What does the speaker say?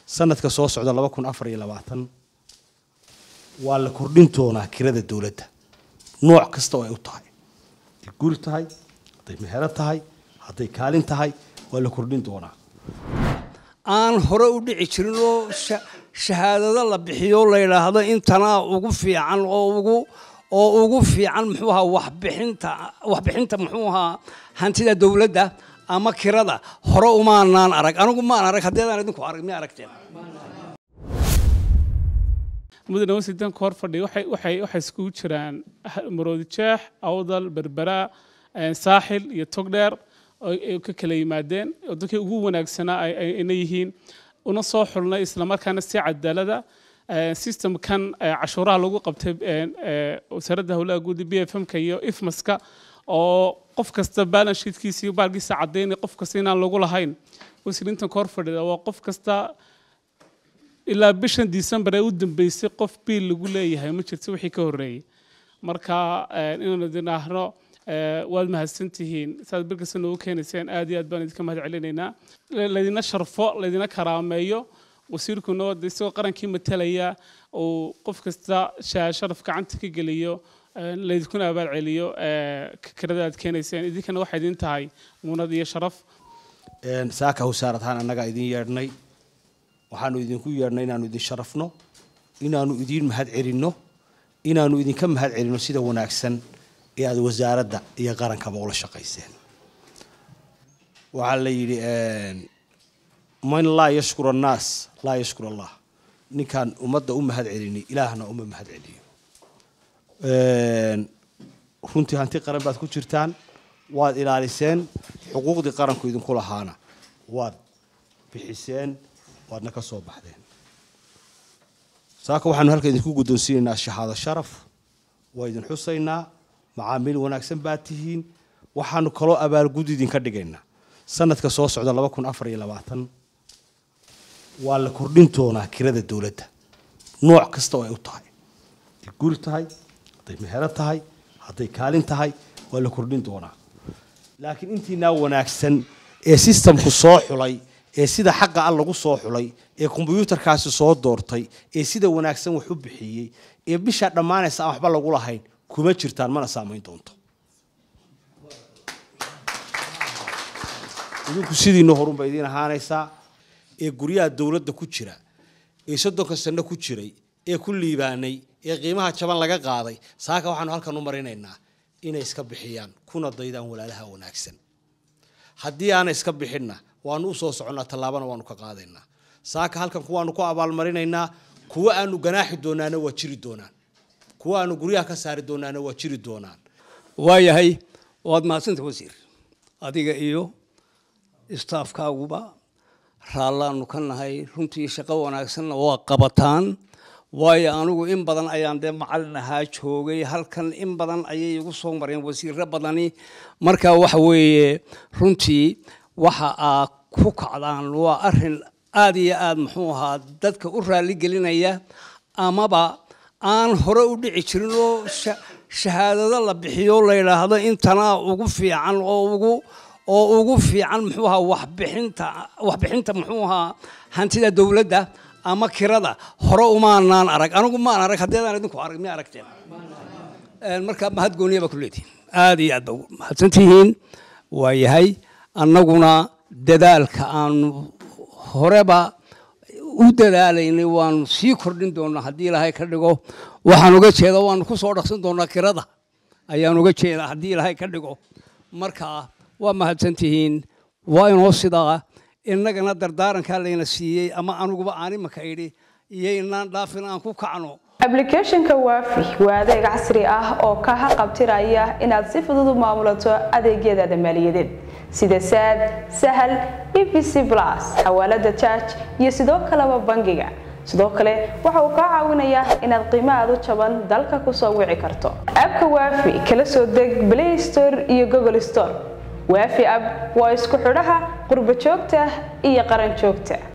sanadka soo socda laba kun afar iyo labaatan waa la kordhin doonaa kirada dowladda nooc kasta oo ay u tahay hadday guri tahay hadday mehero tahay hadday kaalin tahay waa la kordhin doonaa aan hore u dhici jirin oo shahaadado la bixiyo la yidhaahdo intanaa ugu fiican oo ugu oo ugu fiican muxuu ahaa waxbixinta waxbixinta muxuu ahaa hantida dowladda ama kirada hore umaanaan arag anigu maan arag haddeedaan idinku arag miya aragteen mudane wasidanka hor fadhiya waxay waxay waxay iskugu jiraan maroodi jeex awdal berbera saaxil iyo togdheer ay ka kala yimaadeen oo dadkii ugu wanaagsanaa ayna yihiin una soo xulnay islamarkaana si cadaalada systemkan cashuuraha lagu qabtay wasaaradda howlaha guud b f m-ka iyo ifmaska oo qof kasta balance sheetkiisa iyo baalkiisa cadaynay qof kasta inaan lagu lahayn wasiirintan ka hor fadhida waa qof kasta ilaa bishan december ee u dambeysay qof biil lagu leeyahay ma jirto wixii ka horreeyey marka inaanu idinaahno waad mahadsantihiin saad bilkasta noogu keenayseen aad iyo aad baan idinka mahad celinaynaa laydina sharfo laydina karaameeyo wasiirkuna wada isagoo qarankii matalaya uu qof kasta sharaf gacanta ka geliyo laydinkuna abaal celiyo kirada aad keenayseen idinkana waxay idin tahay muunad iyo sharaf saaka wasaarad ahaan annagaa idin yeedhnay waxaanu idinku yeedhnay inaanu idin sharafno inaanu idiin mahad celinno inaanu idinka mahad celinno sida wanaagsan ee aada wasaaradda iyo qarankaba ula shaqayseen waxaa la yidhi man laa yashkur annaas laa yashkur allah ninkaan ummadda u mahad celini ilaahna uma mahad celiyo runtii hanti qaran baad ku jirtaan waad ilaaliseen xuquuqdii qaranku idinku lahaana waad bixiseen waadna ka soo baxdeen saaka waxaanu halka idinku guddoonsiinaynaa shahaado sharaf waa idin xusaynaa macaamiil wanaagsan baad tihiin waxaanu kaloo abaalgud idinka dhigaynaa sanadka soo socda laba kun afar iyo labaatan waa la kordhin doonaa kirada dowladda nooc kasta oo ay u tahay hadday guri tahay hadday mehero tahay hadday kaalin tahay waa la kordhin doonaa laakiin intiinaa wanaagsan ee sistamku soo xulay ee sida xaqa al lagu soo xulay ee kombyuutarkaasi soo doortay ee sida wanaagsan wax u bixiyey ee bishaa dhammaanaysa aan waxba lagu lahayn kuma jirtaan mana saamayn doonto idinku sidiina horunba idiin ahaanaysaa ee guryaha dowladda ku jira ee soddonka sano ku jiray ee ku liibaanay ee qiimaha jaban laga qaaday saaka waxaanu halkan u marinaynaa inay iska bixiyaan kuna daydaan walaalaha wanaagsan haddii aanay iska bixinna waanu usoo soconnaa tallaabana waanu ka qaadaynaa saaka halkan kuwaanu ku abaalmarinaynaa kuwa aanu ganaaxi doonaana waa jiri doonaan kuwa aanu guryaha ka saari doonaana waa jiri doonaan waayahay waad mahadsanta wasiir adiga iyo istaafkaaguba raallaanu ka nahay runtii shaqo wanaagsanna waa qabataan waayo anigu in badan ayaan dee macalin ahaa joogay halkan in badan ayay igu soo mareen wasiiro badani marka waxa weeye runtii waxa aa ku kacdaan waa arin aada iyo aada muxuu ahaa dadka u raaligelinaya amaba aan hore u dhici jirin oo shahaadado la bixiyo la yidhaahdo intanaa ugu fiican oo ugu oo ugu fiican muxuu ahaa waxbixinta waxbixinta muxuu ahaa hantida dowladda ama kirada hore umaanaan arag anigu maan arag haddeedaan idinku arag miya aragteen marka mahad gooniya baa ku leedihin aada iyo aad ba mahadsantihiin waa yahay annaguna dadaalka aanu horeba u dadaalaynay waanu sii kordhin doonaa haddii ilaahay ka dhigo waxaan uga jeeda waanu ku soo dhaqsan doonaa kirada ayaan uga jeedaa haddii ilaahay ka dhigo marka waa mahadsantihiin waa inoo sidaa innagana dardaarankaa layna siiyey ama aniguba aan imaka idhi iyo inaan dhaafin aan ku kacno ablicathonka waafi waa adeeg casri ah oo ka haqabtiraya inaad si fudud u maamulato adeegyadaada maaliyadeed sida saad sahal evc plus xawaalada jaaj iyo sidoo kaleba bangiga sidoo kale waxa uu kaa caawinayaa inaad qiimo aad u jaban dalka kusoo wici karto abka waafi kala soo deg play store iyo google store waafi ab waa isku xidhaha qurbo joogta iyo qaran joogta